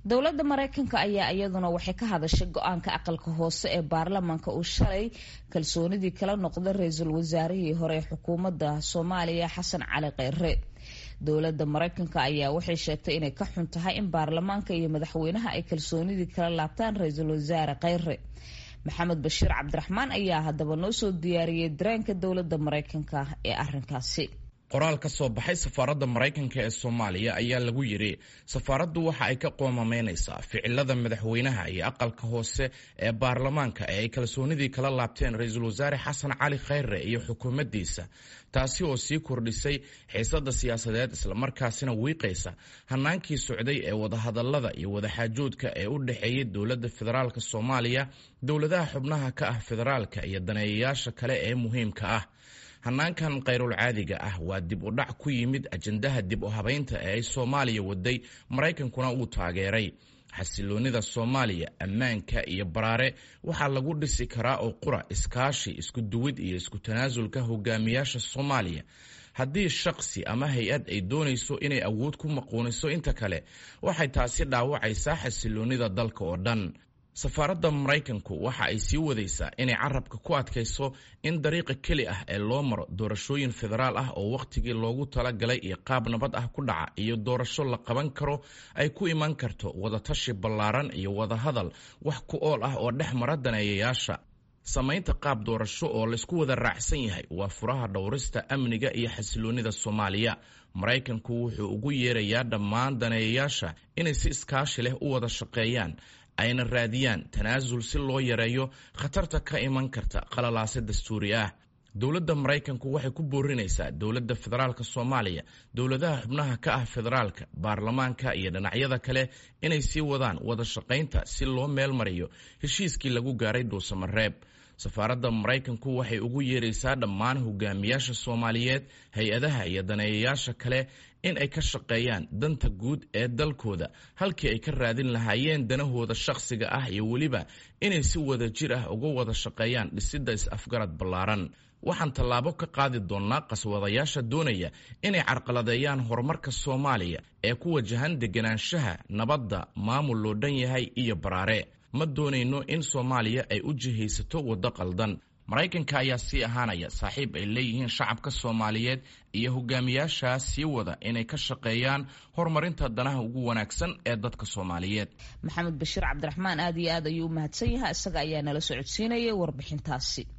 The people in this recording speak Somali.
dowladda maraykanka ayaa iyaduna waxay ka hadashay go-aanka aqalka hoose ee baarlamaanka uu shalay kalsoonidii kala noqda ra-iisul wasaarihii hore ee xukuumadda soomaaliya xasan cali kheyre dowladda maraykanka ayaa waxay sheegtay inay ka xun tahay in baarlamaanka iyo madaxweynaha ay kalsoonidii kala laabtaan ra-iisul wasaare kheyre maxamed bashiir cabdiraxmaan ayaa haddaba noo soo diyaariyey dareenka dowladda maraykanka ee arrinkaasi qoraal ka soo baxay safaaradda maraykanka ee soomaaliya ayaa lagu yidhi safaaraddu waxa ay ka qoomamaynaysaa ficilada madaxweynaha iyo aqalka hoose ee baarlamaanka ee ay kalsoonidii kala laabteen ra-iisul wasaare xasan cali kheyre iyo xukuumaddiisa taasi oo sii kordhisay xiisadda siyaasadeed islamarkaasina wiiqaysa hannaankii socday ee wadahadallada iyo wadaxaajoodka ee u dhexeeyay dowladda federaalk soomaaliya dowladaha xubnaha ka ah federaalka iyo daneeyayaasha kale ee muhiimka ah hannaankan khayrul caadiga ah waa dib u dhac ku yimid ajandaha dib u habaynta ee ay soomaaliya waday maraykankuna uu taageeray xasiloonnida soomaaliya ammaanka iyo baraare waxaa lagu dhisi karaa oo qura iskaashi isku duwid iyo isku tanaasulka hogaamiyaasha soomaaliya haddii shakhsi ama hay-ad ay doonayso inay awood ku maquuniso inta kale waxay taasi dhaawacaysaa xasiloonnida dalka oo dhan safaaradda maraykanku waxa ay sii wadaysaa inay carabka ku adkayso in dariiqa keli ah ee loo maro doorashooyin federaal ah oo wakhtigii loogu talagalay iyo qaab nabad ah ku dhaca iyo doorasho la qaban karo ay ku iman karto wadatashi ballaaran iyo wadahadal wax ku ool ah oo dhex mara daneeyayaasha samaynta qaab doorasho oo laysku wada raacsan yahay waa furaha dhowrista amniga iyo xasiloonnida soomaaliya maraykanku wuxuu ugu yeerayaa dhammaan daneeyayaasha inay si iskaashi leh u wada shaqeeyaan ayna raadiyaan tanaasul si loo yareeyo khatarta ka iman karta qalalaase dastuuri ah dowladda maraykanku waxay ku boorinaysaa dowladda federaalk soomaaliya dowladaha xubnaha ka ah federaalka baarlamaanka iyo dhinacyada kale inay sii wadaan wada shaqaynta si loo meel mariyo heshiiskii lagu gaaray dhuusamareeb safaaradda maraykanku waxay ugu yeeraysaa dhammaan hogaamiyaasha soomaaliyeed hay-adaha iyo daneeyayaasha kale in ay ka shaqeeyaan danta guud ee dalkooda halkii ay ka raadin lahaayeen danahooda shakhsiga ah iyo weliba inay si wada jir ah uga wada shaqeeyaan dhisidda is-afgarad ballaaran waxaan tallaabo ka qaadi doonnaa qaswadayaasha doonaya inay carqaladeeyaan horumarka soomaaliya ee ku wajahan deganaanshaha nabadda maamul loo dhan yahay iyo baraare ma doonayno in soomaaliya ay u jihaysato waddo qaldan maraykanka ayaa sii ahaanaya saaxiib ay leeyihiin shacabka soomaaliyeed iyo hogaamiyaashaa sii wada inay ka shaqeeyaan horumarinta danaha ugu wanaagsan ee dadka soomaaliyeed maxamed bashiir cabdiraxmaan aad iyo aad ayuu u mahadsan yahay isaga ayaa nala socodsiinayay warbixintaasi